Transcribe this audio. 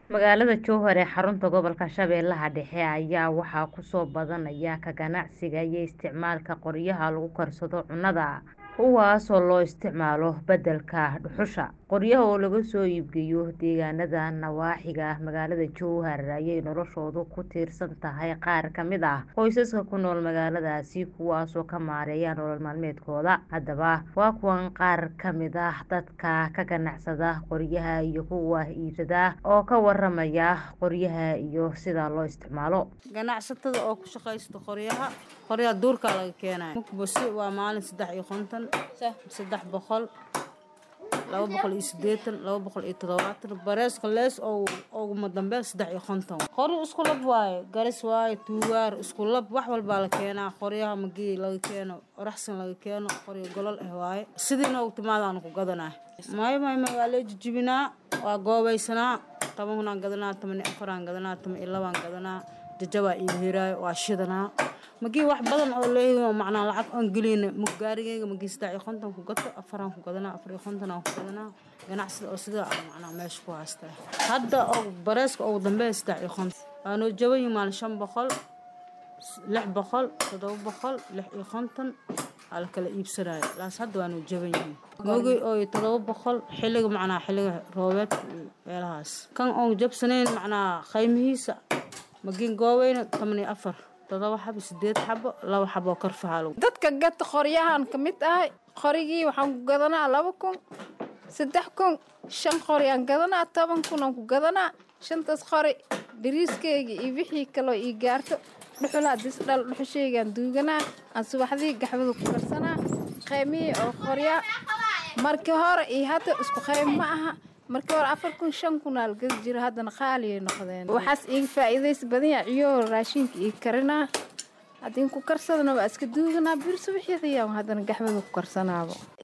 Magaalada Jowhar ee xarunta gobolka Shabeellaha Dhexe ayaa waxaa ku soo badanaya ka ganacsiga iyo isticmaalka qoryaha lagu karsado cunnada, kuwaas oo loo isticmaalo beddelka dhuxusha. Qoryaha oo laga soo iibgeeyo deegaanada nawaaxiga magaalada Jowhar ayay noloshoodu ku tiirsan tahay qaar ka mid ah qoysaska ku nool magaaladaasi kuwaas oo ka maareeya nolol maalmeedkooda. Haddaba, waa kuwan qaar ka mid ah dadka ka ganacsada qoryaha iyo kuwa iibsada oo ka waramaya qoryaha iyo sida loo isticmaalo. ganacsatada oo ku shaqaysta qoryaha qoryaha duurka laga keenaya mukbasi waa maalin saddex iyo konton saddex boqol laba boqol iyo sideetan laba boqol iyo toddobaatan bareeska lees oo uguma dambeyn saddex iyo konton qori isku lab waaye garis waaye tuugaar isku lab wax walbaa la keenaa qoryaha magii laga keeno oraxsan laga keeno qoryo golol ah waaye sidiina u timaadaan ku gadanaa maayo maayo waa lee jijibinaa waa goobaysanaa toban kunaan gadanaa toban iyo afaraan gadanaa toban iyo labaan gadanaa jajabaa ii hiraayo waa shidanaa magii wax badan oo leeyahay macnaa lacag aan gelina mug gaarigeyga magii saddex iyo konton ku gato afaraan ku gadanaa afar iyo konton aan ku gadanaa ganacsida oo sidaa aan macnaa meesha ku haystaa hadda oo bareeska ugu dambeeya saddex iyo konton waa noo jaban yihiin maalin shan boqol lix boqol toddoba boqol lix iyo konton aa la kala iibsanayo laas hadda waa noo jaban yihiin mogi oo toddoba boqol xilliga macnaa xilliga roobeedka iyo meelahaas kan oon jabsanayn macnaa qaymihiisa magiin goobeyna toban iyo afar todoba xabo sideed xabo laba xabo karfaha dadka gata qoryahan ka mid ahay qorigii waxaan ku gadanaa laba kun saddex kun shan qori aan gadanaa toban kun aan ku gadanaa shantaas qori dhariiskeyga iyo wixii kaloo ii gaarto dhuxulaa disdhal dhuxusheygaan duuganaa aan subaxdii gaxwada ku karsanaa qaymihii oo qorya markii hore iyo hadda isku qaym ma aha markii hore afar kun shan kun aa lagadi jiro haddana qaaliyay noqdeen waxaas iiga faa'iidaysa badan yaa ciyoo raashinka ii karinaa haddii ku karsadana waa iska duuganaa bir subaxyadayaan haddana gaxwada ku karsanaaba